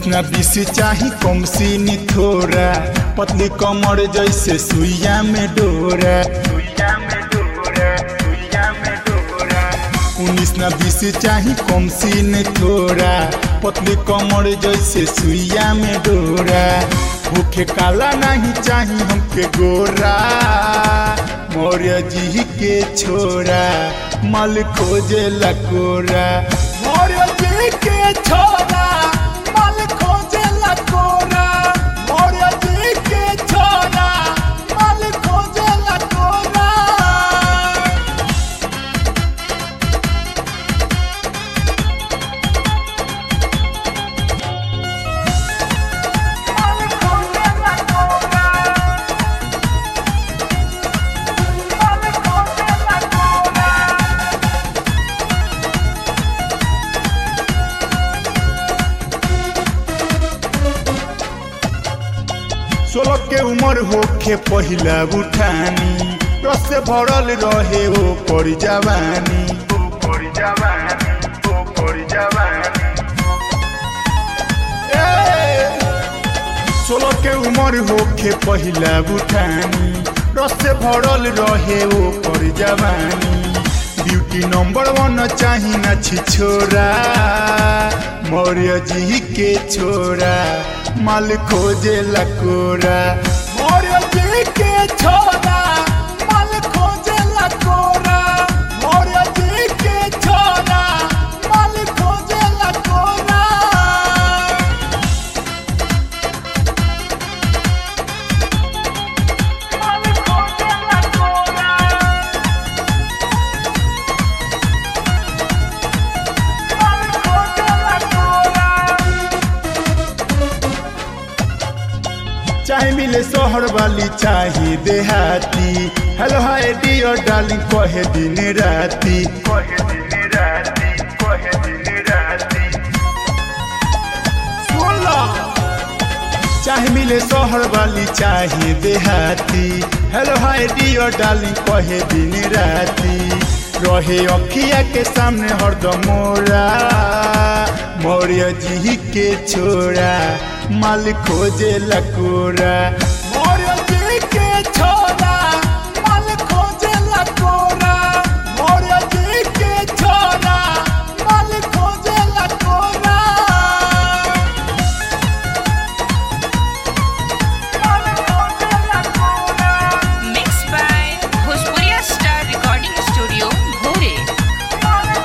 उन्नीस ना बीस चाही कम सीनी थोड़ा पतली कमर जैसे सुइया में डोरा सुइया में डोरा सुइया में डोरा उन्नीस ना बीस चाही कम सीन थोड़ा पतली कमर जैसे सुइया में डोरा भूखे काला नहीं चाही हमके गोरा मौर्य जी के छोरा मल खोजे लकोरा मौर्य जी के छोरा मल खोजे लकोरा मौर्य जी के छोरा मल खोजे लकोरा सोलह के उम्र होखे पहिला उठानी रस से भरल रहे ओ पर जवानी ओ पर जवानी ओ पर जवानी सोलह के उम्र होखे पहिला उठानी रस से भरल रहे ओ पर जवानी ब्यूटी नंबर वन चाही ना छी छोरा मौर्य जी के छोरा माल खोजे लकोरा मौर्य जी के छोरा माल खोजे लकोरा मौर्य जी के छोरा माल खोजे लकोरा चाहे मिले शहर वाली चाहे देहाती हेलो हाय डियर डार्लिंग कहे दिन राती कहे दिन राती कहे दिन राती सुन लो चाहे मिले शहर वाली चाहे देहाती हेलो हाय डियर डार्लिंग कहे दिन राती रहे अखिया के सामने हरदम मोरा मौर्य जी के छोरा माल खोजे लकोरा मौर्य जी के छोरा माल खोजे लकोरा मौर्य जी के छोरा माल खोजे लकोरा Mixed by Bhojpuria Star Recording Studio, Bhore.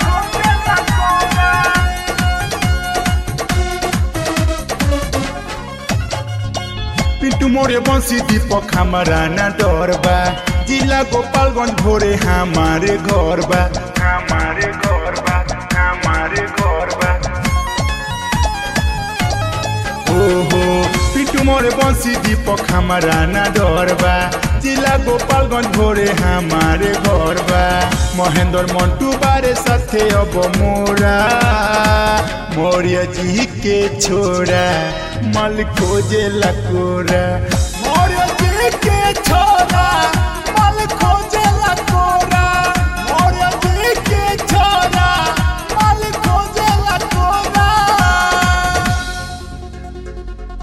Pintu मोरे बंसी दीपक हमारा ना डर बा जिला गोपालगंज भोरे हमारे घर बा हमारे घर बा हमारे घर बा ओहो पिंटू मोरे बंसी दीपक हमारा ना डर बा जिला गोपालगंज भोरे हमारे घर बा महेंद्र मंटू बारे साथे अब मोरा मौर्य जी के छोरा मल खोजे लकोरा